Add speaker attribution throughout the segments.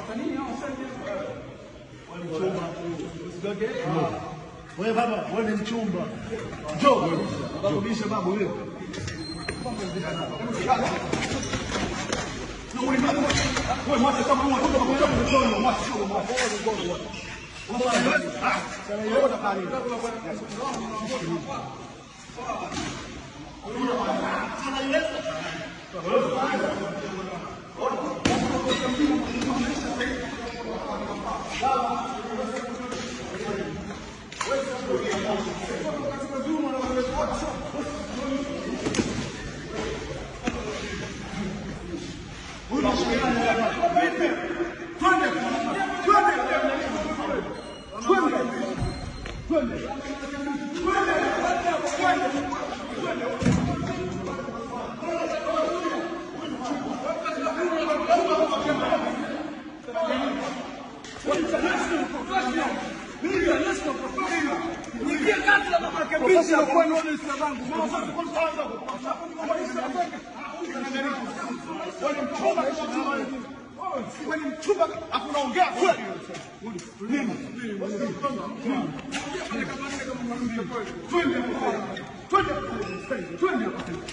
Speaker 1: Wewe baba, wewe ni mchumba. Njoo. Nakurudisha babu wewe. Wewe mwache kama wewe unatoka kwa mkono, mwache sio mwache. Mchumba afu unaongea kweli. Nini? Twende. Twende. Twende.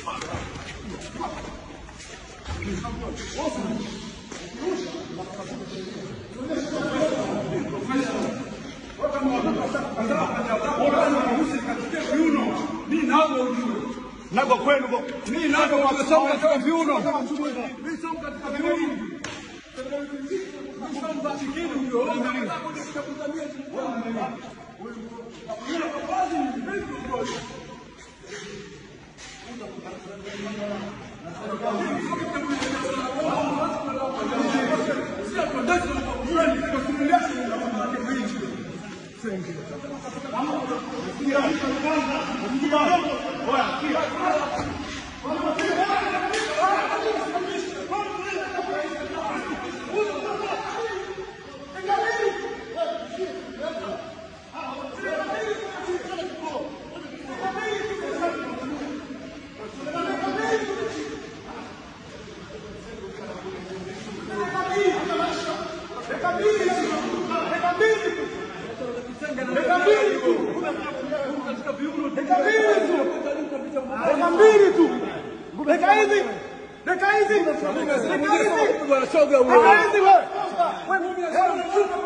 Speaker 1: Nago kwenu kwa
Speaker 2: Mimi nako kwa sababu katika viuno. Mimi sio katika viuno.
Speaker 1: Dakika mbili tu. Dakika hizi. Dakika hizi. Dakika hizi.
Speaker 2: Bwana shoga
Speaker 1: Dakika
Speaker 2: huyo.
Speaker 1: hizi wewe. Wewe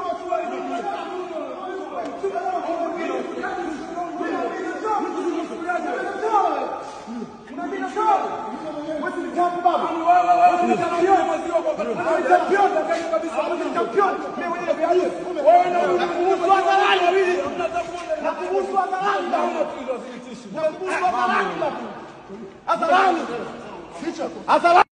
Speaker 1: Hadharani. Hadharani.